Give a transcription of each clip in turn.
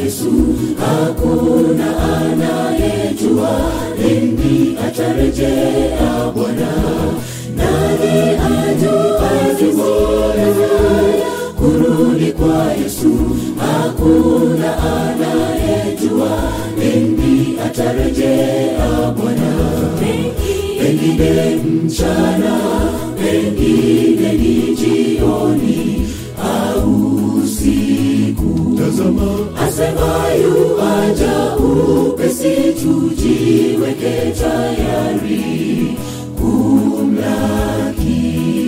Yesu, hakuna anayejua lini atarejea Bwana. Nani ajuaye kurudi kwa Yesu? Hakuna anayejua lini atarejea Bwana. Pengine mchana, pengine ni jioni au usiku. Tazama, Asema yu aja upesi, tujiweke tayari kumlaki.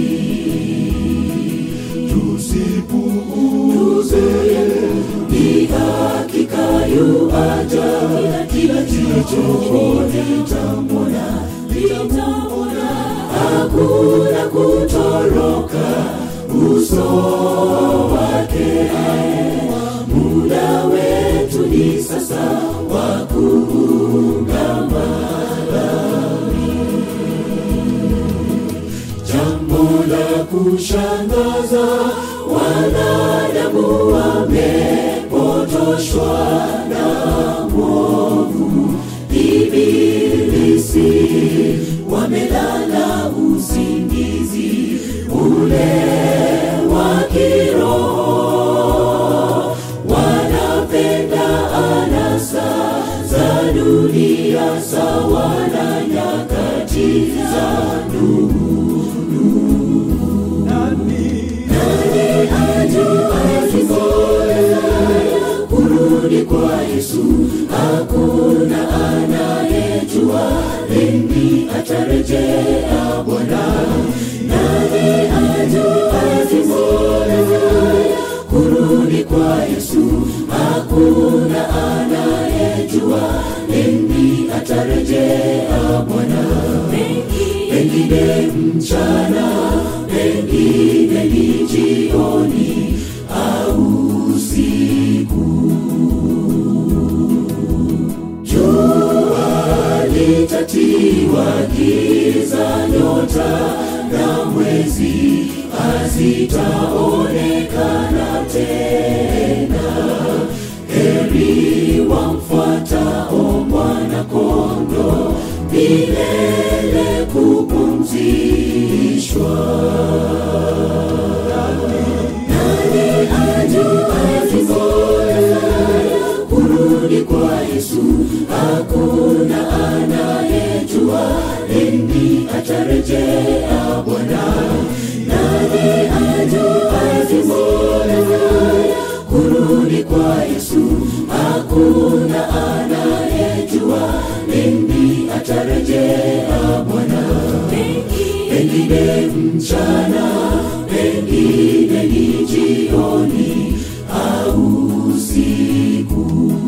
tusipuuze Ni hakika yu aja, kila jicho litamwona, litamwona. Hakuna kutoroka uso wake. Muda wetu ni sasa wa kuungama Jambo la kushangaza, wanadamu wamepotoshwa na mwovu Ibilisi, wamelala usingizi ule wa kiroho, wanapenda anasa za dunia sawa na nyakati za kurudi kwa Yesu, hakuna anayejua lini atarejea Bwana. Nani ajuaye kurudi kwa Yesu, hakuna anayejua lini atarejea Bwana. Pengine mchana, pengine ni jioni au usiku. Jua litatiwa giza, nyota na mwezi hazitaonekana tena. Heri wamfuatao mwana-kondoo, milele kupumzishwa. Nani ajuaye kurudi kwa Yesu? Hakuna anayejua lini atarejea Bwana. Nani ajuaye kurudi kwa Yesu? Hakuna anayejua lini atarejea Bwana. Pengine mchana, pengine ni jioni au usiku.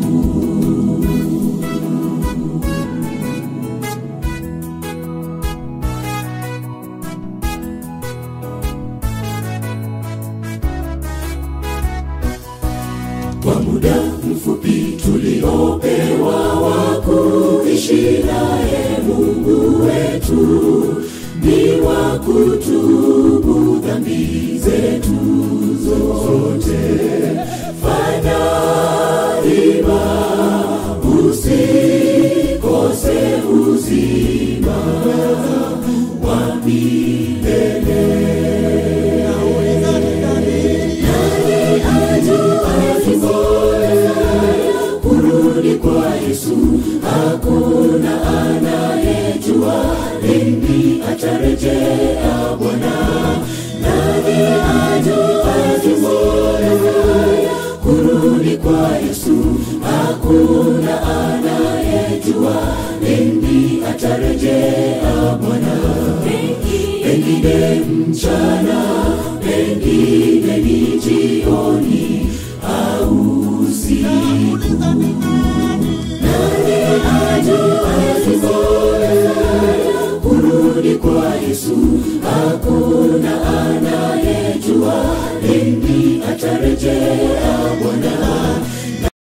Kwa muda mfupi tuliopewa wa kuishi naye Mungu wetu, ni wa kutubu dhambi zetu zote. Fanya hima usikose uzima